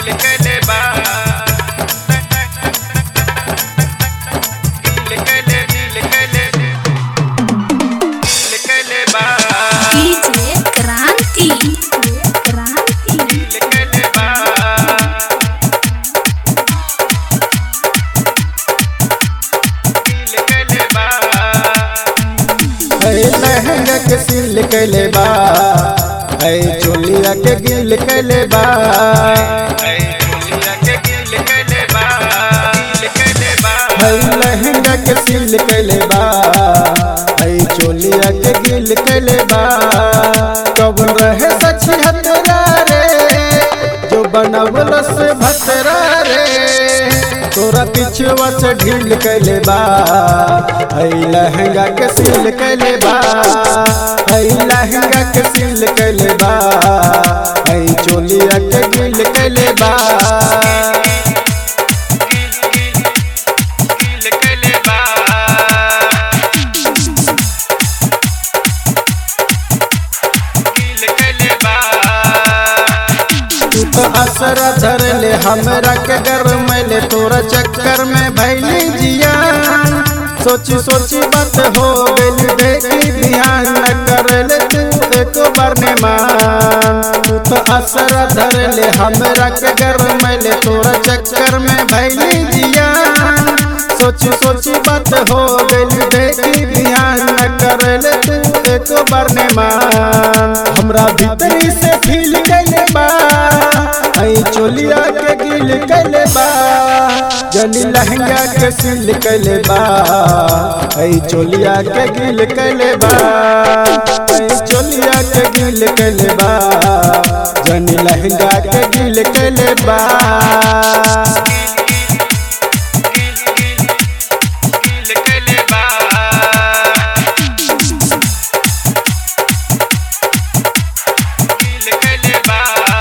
गिल कले बा गिल कले गिल कले गिल कले बा डीजे क्रांति क्रांति गिल कले बा गिल कले बा है लहंगा के सिल कैले बा है चोलिया के गिल कैले बा ऐ चोलिया के गिल कले बा गिल कले बा है लहंगा के सिल कैले बा है चोलिया के गिल कैले बा कब रहे सची हतरा रे जो बनवल से भतरा रे तोरा पिछुआ से ढील कैले बा है लहंगा के सिल कैले बा है लहंगा के सिल कैले बा है चोलिया के गिल कैले बा गिल कले बा गिल कले बा तू तो असर धर ले हमरा के घर में ले तोरा चक्कर में भैली जिया सोची सोची बात हो गई देखी ध्यान न कर ले तू एक बार ने मान तू तो असर धर ले हमरा के घर में ले तोरा चक्कर में भैली जिया सोची सोची बात हो गई देखी ध्यान न कर ले तू एक बार ने मान हमरा भीतरी से फील कैले बा आई चोलिया के गिल कैले बा जनी लहंगा के सिल कैले बा आई चोलिया के गिल कैले बा आई चोलिया के गिल कैले बा जनी लहंगा के गिल कैले बा गिल कले बा गिल कले बा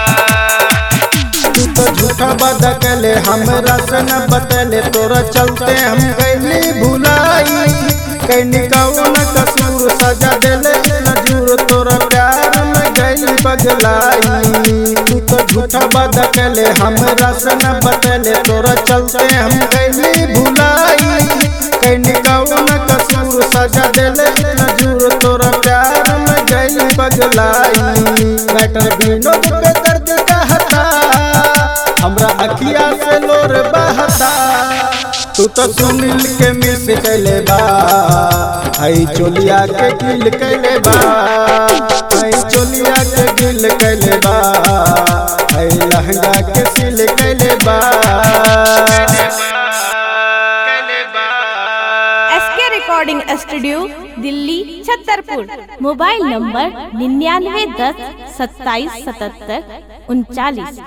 तू तो झूठा वादा कैले हमरा से न बतले तोरा चलते हम कैली भुलाई कैनी कौन कसूर सजा देले नजूर तोरा प्यार में गई बगलाई तू तो झूठा वादा कैले हमरा से न बतले तोरा चलते हम कैली भुलाई कैनी कौन कसूर सजा देले नजूर तोरा प्यार में गई बगलाई मैटर विनोद पे दर्द कहता हमरा अखिया से लोर बहता तू तो सुनील के मिस कैले बा आई चोलिया के गिल कैले बा आई चोलिया के गिल कैले बा आई लहंगा के सिल कैले बा कले बा SK recording studio Delhi Chhatarpur mobile number निन्यानवे दस सत्ताईस सतहत्तर उनचालीस